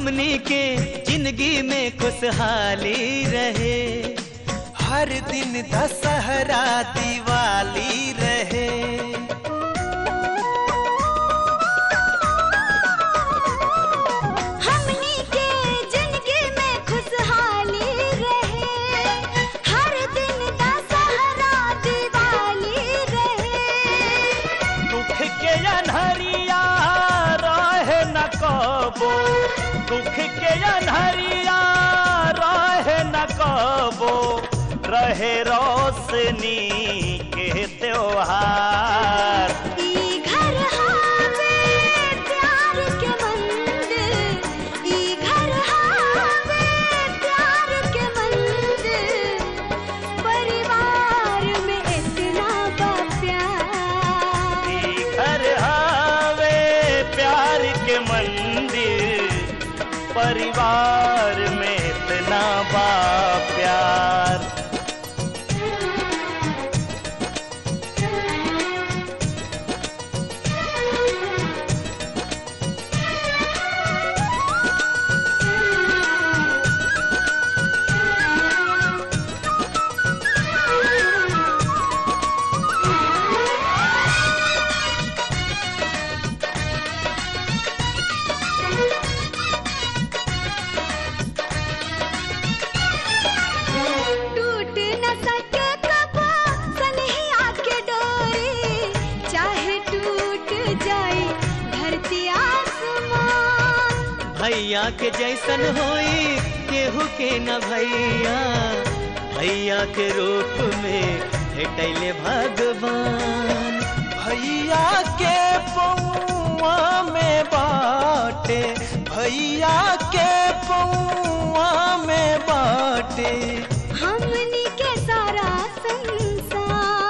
हमनी के जिंदगी में खुशहाली रहे हर दिन दशहरा दिवाली रहे हमनी के जिंदगी में खुशहाली रहे हर दिन दशहरा दिवाली रहे दुख के अनहरिया रहे न कबो दुख के अनहरिया रहे न कबो रहे रोशनी के त्योहार ई घर हावे प्यार के मंदिर ई घर हावे प्यार के मंदिर परिवार में इतना बा प्यार ई घर हावे प्यार के मंदिर परिवार में इतना बा प्यार टूट न सके कबो सनहिया के डोरी चाहे टूट जाए धरती आसमान भैया के जैसन होई केहू के न भैया भैया के रूप में भेटैले भगवान भैया के पौआ में बाटे भैया के पौआ में बाटे हमनी के सारा संसार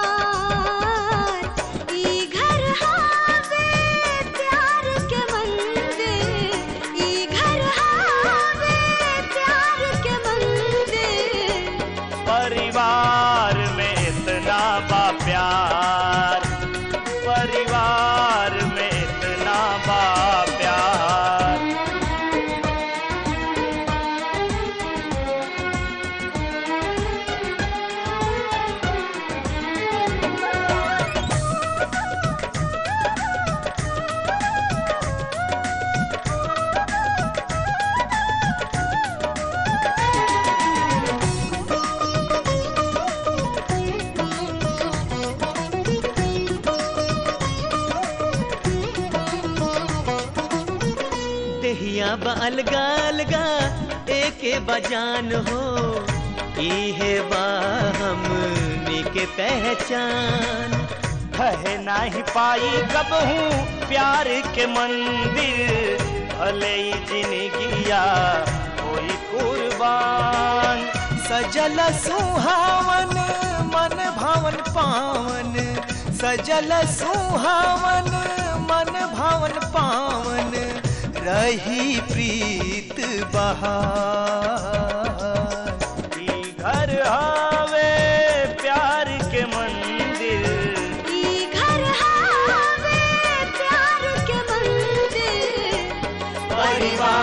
ई घर हावे प्यार के मंदिर ई घर हावे प्यार के मंदिर परिवार में इतना बा प्यार परिवार में इतना बा प्यार देहिया बा अलगा अलगा एके बजान हो इहे बा हमनी के पहचान कह नाही पाई कब हूँ प्यार के मंदिर भले ही जिंदगिया कोई कुर्बान सजल सुहावन मन भावन पावन सजल सुहावन मन भावन पावन रही प्रीत बहार ई घर हावे प्यार के मंदिर ई घर हावे प्यार के मंदिर परिवार